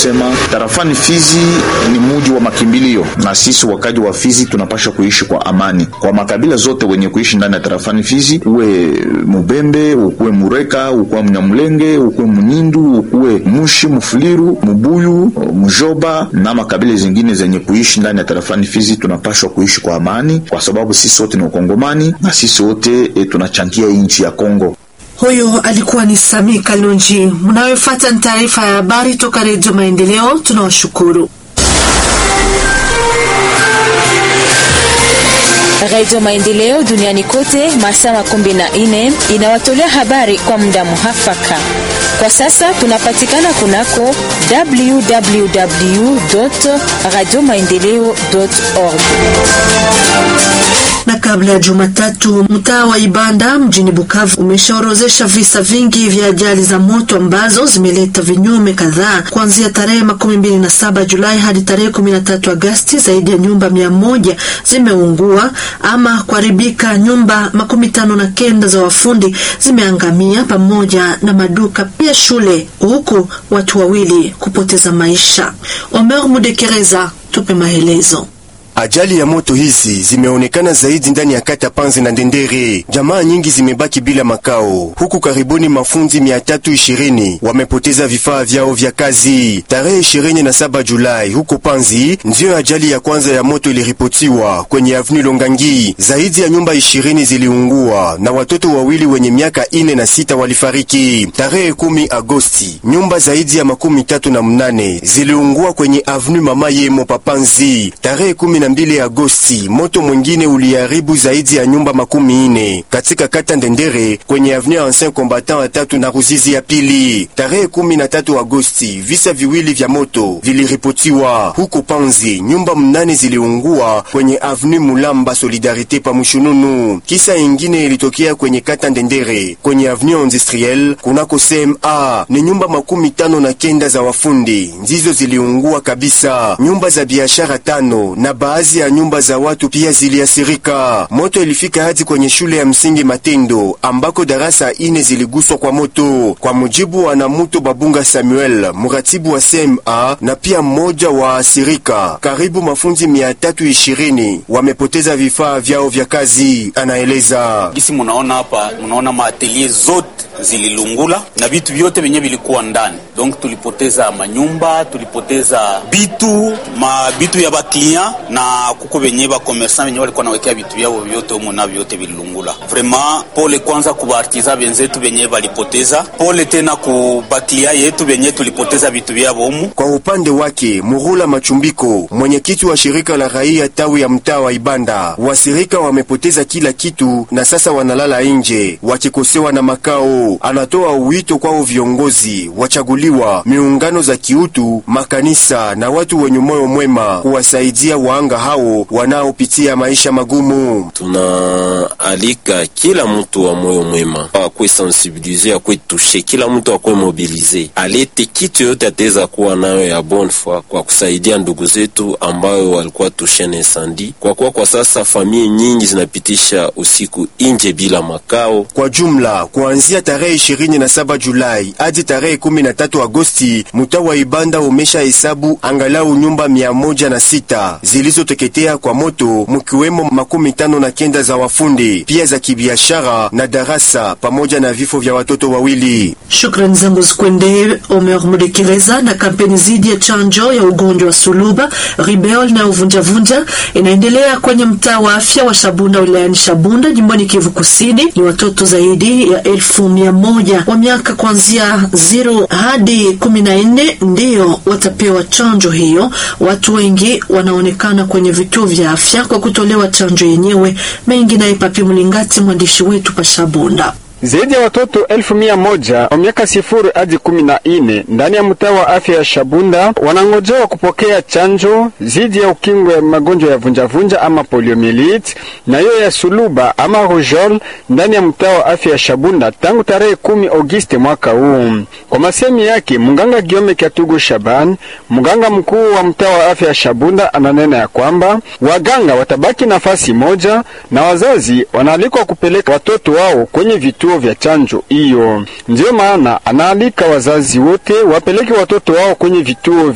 kusema tarafani Fizi ni muji wa makimbilio, na sisi wakaji wa Fizi tunapasha kuishi kwa amani, kwa makabila zote wenye kuishi ndani ya tarafani Fizi, uwe Mubembe, ukuwe Mureka, ukuwe Mnyamulenge, ukuwe Munyindu, ukuwe Mushi, Mufuliru, Mubuyu, Mujoba na makabila zingine zenye kuishi ndani ya tarafani Fizi, tunapashwa kuishi kwa amani, kwa sababu sisi wote ni Wakongomani na sisi wote e, tunachangia nchi ya Kongo. Huyo alikuwa ni Sami Kalonji. Mnayofuata ni taarifa ya habari toka Redio Maendeleo. Tunawashukuru. Radio Maendeleo duniani kote masaa makumi na nne inawatolea habari kwa muda muhafaka. Kwa sasa tunapatikana kunako www radio maendeleo org na kabla ya Jumatatu, mtaa wa Ibanda mjini Bukavu umeshaorozesha visa vingi vya ajali za moto ambazo zimeleta vinyume kadhaa. Kuanzia tarehe makumi mbili na saba Julai hadi tarehe kumi na tatu Agasti, zaidi ya nyumba mia moja zimeungua ama kuharibika. Nyumba makumi tano na kenda za wafundi zimeangamia pamoja na maduka pia shule, huku watu wawili kupoteza maisha. Omer Mudekereza, tupe maelezo. Ajali ya moto hizi zimeonekana zaidi ndani ya kata Panzi na Ndendere. Jamaa nyingi zimebaki bila makao, huku karibuni mafundi mia tatu ishirini wamepoteza vifaa vyao vya kazi. Tarehe ishirini na saba Julai huko Panzi ndiyo ajali ya kwanza ya moto iliripotiwa kwenye avni Longangi. Zaidi ya nyumba ishirini ziliungua na watoto wawili wenye miaka ine na sita walifariki. Tarehe kumi Agosti nyumba zaidi ya makumi tatu na mnane ziliungua kwenye avni Mama Yemo Papanzi. Tarehe kumi na mbili Agosti moto mwingine uliharibu zaidi ya nyumba makumi ine katika kata Ndendere kwenye avenue Ancien Combattant ya tatu na Ruzizi ya pili. Tarehe kumi na tatu Agosti visa viwili vya moto viliripotiwa huko Panzi, nyumba mnane ziliungua kwenye avenue Mulamba Solidarite pa Mushununu. Kisa ingine ilitokea kwenye kata Ndendere kwenye avenue Industriel kunako CMA, ni nyumba makumi tano na kenda za wafundi ndizo ziliungua kabisa. Nyumba za biashara tano na baadhi ya nyumba za watu pia ziliasirika. Moto ilifika hadi kwenye shule ya msingi Matendo ambako darasa ine ziliguswa kwa moto, kwa mujibu wa Namuto Babunga Samuel, muratibu wa CMA na pia mmoja wa asirika. Karibu mafunzi mia tatu ishirini wamepoteza vifaa vyao vya kazi, anaeleza. Gisi munaona hapa, munaona maatelier zote zililungula na vitu vyote vyenye vilikuwa ndani, donc tulipoteza manyumba, tulipoteza bitu ma bitu ya baklia na kuko venye bakomersa venye walikuwa nawekea vitu vyao vyote humo na vyote vililungula. Vraiment pole kwanza kubaartiza benzetu venye balipoteza, pole tena kubaklia yetu venye tulipoteza vitu vyao humo. Kwa upande wake Murula Machumbiko, mwenyekiti wa shirika la raia tawi ya mtaa wa Ibanda, wasirika wamepoteza kila kitu na sasa wanalala nje wakikosewa na makao. Anatoa wito kwao viongozi wachaguliwa, miungano za kiutu, makanisa na watu wenye moyo mwema kuwasaidia waanga hao wanaopitia maisha magumu. Tunaalika kila mtu wa moyo mwema akwe sensibilize, akwe tushe, kila mtu akwe mobilize, alete kitu yote ataweza kuwa nayo ya bonne foi kwa kusaidia ndugu zetu ambayo walikuwa tushe na insandi, kwa kuwa kwa sasa familia nyingi zinapitisha usiku nje bila makao. Kwa jumla kuanzia tarehe 27 Julai hadi tarehe 13 Agosti, mtaa wa Ibanda umesha hesabu angalau nyumba mia moja na sita zilizoteketea kwa moto, mkiwemo makumi tano na kenda za wafundi pia za kibiashara na darasa pamoja na vifo vya watoto wawili. Shukrani zangu zikwende Omer Mudekereza. Na kampeni zidi ya chanjo ya ugonjwa wa suluba, ribeol na uvunjavunja inaendelea kwenye mtaa wa afya wa Shabunda wilayani Shabunda jimboni Kivu Kusini. Ni watoto zaidi ya elfu mia moja wa miaka kuanzia zero hadi kumi na nne ndiyo watapewa chanjo hiyo. Watu wengi wanaonekana kwenye vituo vya afya kwa kutolewa chanjo yenyewe. Mengi naye Papi Mlingati, mwandishi wetu pa Shabunda. Zaidi ya watoto elfu mia moja wa miaka sifuri hadi kumi na nne ndani ya mtaa wa afya ya Shabunda wanangojewa kupokea chanjo dhidi ya ukingo ya magonjwa ya vunjavunja ama poliomyelitis na hiyo ya suluba ama rujol ndani ya mtaa wa afya ya Shabunda tangu tarehe kumi Agosti mwaka huu. Kwa masemi yake mganga Giome Kyatugu Shaban, mganga mkuu wa mtaa wa afya ya Shabunda, ananena ya kwamba waganga watabaki nafasi moja na wazazi wanaalikwa kupeleka watoto wao kwenye vituo vya chanjo hiyo. Ndiyo maana anaalika wazazi wote wapeleke watoto wao kwenye vituo